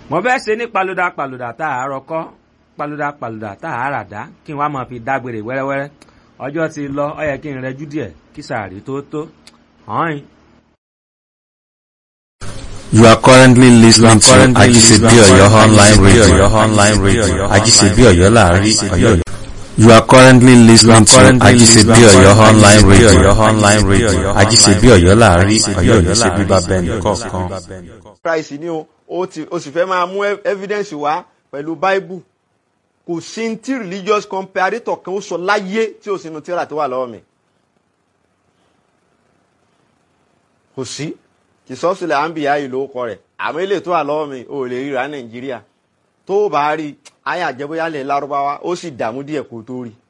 wọ́n fẹ́ ṣe ní paluda paluda tá a rọ kọ́ paluda paluda tá a rà dá kí n wá máa fi dágbére wẹ́rẹ́wẹ́rẹ́ ọjọ́ ti lọ ọ yẹ kí n rẹjú díẹ̀ kí sàárì tó tó hàn You are currently listening to Ajisebi Oyo online radio. online radio. Ajisebi Oyo láàrin Oyo. You are currently listening to Ajisebi Oyo online radio. online radio. Ajisebi Oyo láàrin Oyo ní ṣe bíbá bẹ́ẹ̀ni kọ̀ọ̀kan. Christ ni o o ti o sì fẹ́ máa mú evidence wá pẹ̀lú Bible kò sí ní tí religious comparator kan ó sọ láyé tí o sì nu tíra tó wà lọ́wọ́ mi kò sí ìsọ́sílẹ̀ àǹbíyá yìí ló kọ rẹ̀ àmọ́ ilé tó wà lọ́wọ́ mi ò lè ríra nàìjíríà tó o bá rí ayé àjẹbóyálẹ̀ lárúbáwá ó sì dààmú díẹ̀ kó tó rí.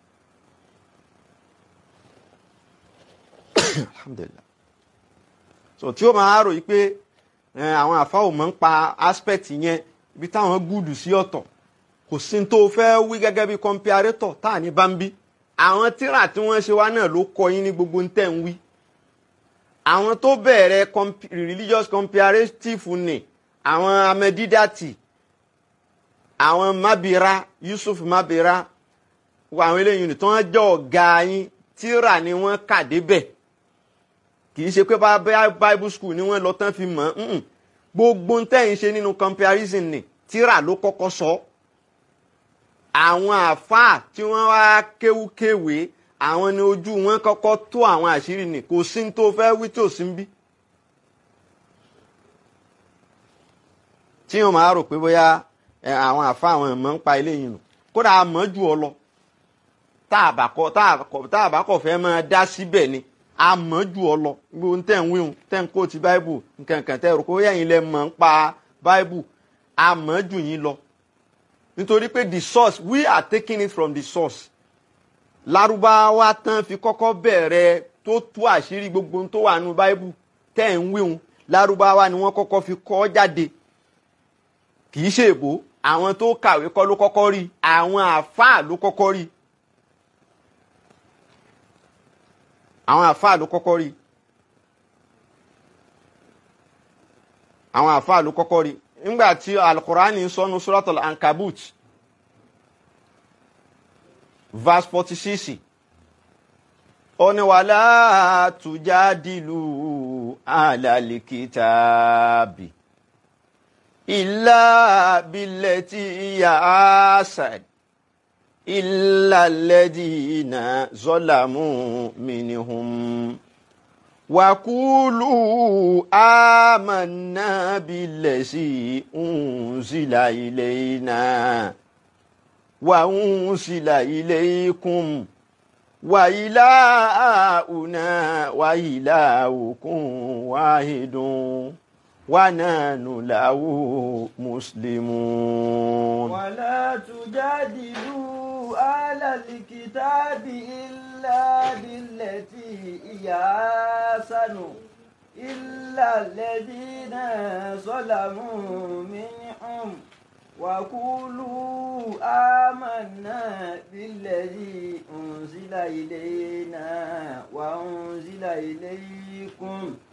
alhamdulillah so tí ó máa rò yí pé àwọn àfáwò máa ń pa aspect yẹn ibi táwọn gúdù sí ọ̀tọ̀ kò sí tó fẹ́ wí gẹ́gẹ́ bí comparator tá à ní bá ń bí àwọn tíra tí wọ́n ṣe wá náà ló kọ yín ní gbogbo ń tẹ̀ ń wí àwọn tó bẹ̀rẹ̀ religious comparative ni àwọn amẹ́dídàtì àwọn mábìrá Yusuf mábìrá àwọn eléyìí tó wọ́n jẹ́ ọ̀gá yín tíra ni wọ́n kà débẹ̀ kì í ṣe pé bible school ni wọ́n lọ tán fi mọ̀ ọ́n gbogbo ń tẹ̀yìn ṣe nínú comparison ni tíra ló kọ́kọ́ sọ àwọn àáfàá tí wọ́n wá kéwúkéwèé àwọn ni ojú wọn kọ́kọ́ tó àwọn àṣírí ni kò sí ní tó fẹ́ wí tí ò sí ń bí. tí wọn máa rò pé bóyá àwọn àfa àwọn ẹ̀mọ́ ń pa eléyìí nù kódà a mọ̀ jù ọ lọ tá a bá kọ̀ fẹ́ máa dá síbẹ̀ ni a mọ̀ jù ọ lọ gbogbo tẹ̀ ń wíhun tẹ̀ ń kó ti báíbù nkankan tẹ̀ rò pé bóyá yín lẹ mọ̀ ń pa báíbù a mọ̀ jù yín lọ nítorí pé the source we are taking it from the source lárúbáwá tán fi kọ́kọ́ bẹ̀rẹ̀ tó tú àṣírí gbogbo tó wà nínú báíbù tẹ́ ń wíhun lárúbáwá ni wọ́n kọ́kọ́ fi kọ́ jáde kì í ṣe èbó àwọn tó kàwé kọ́ ló kọ́kọ́ rí àwọn àáfàá ló kọ́kọ́ rí àwọn àáfàá ló kọ́kọ́ rí àwọn àáfàá ló kọ́kọ́ rí nígbà tí alukurani sọnù suratul ankabut verse forty six ó ní wàlá tujadilu alalikitaabi illa billati iya asad illa alladina zolamu minhum وقولوا آمنا بالذي أنزل إلينا وأنزل إليكم وإلهنا وإلهكم واحد ونحن له مسلمون ولا تجادلوا أهل الكتاب إلا بالتي هي أحسن إلا الذين ظلموا منهم وقولوا آمنا بالذي أنزل إلينا وأنزل إليكم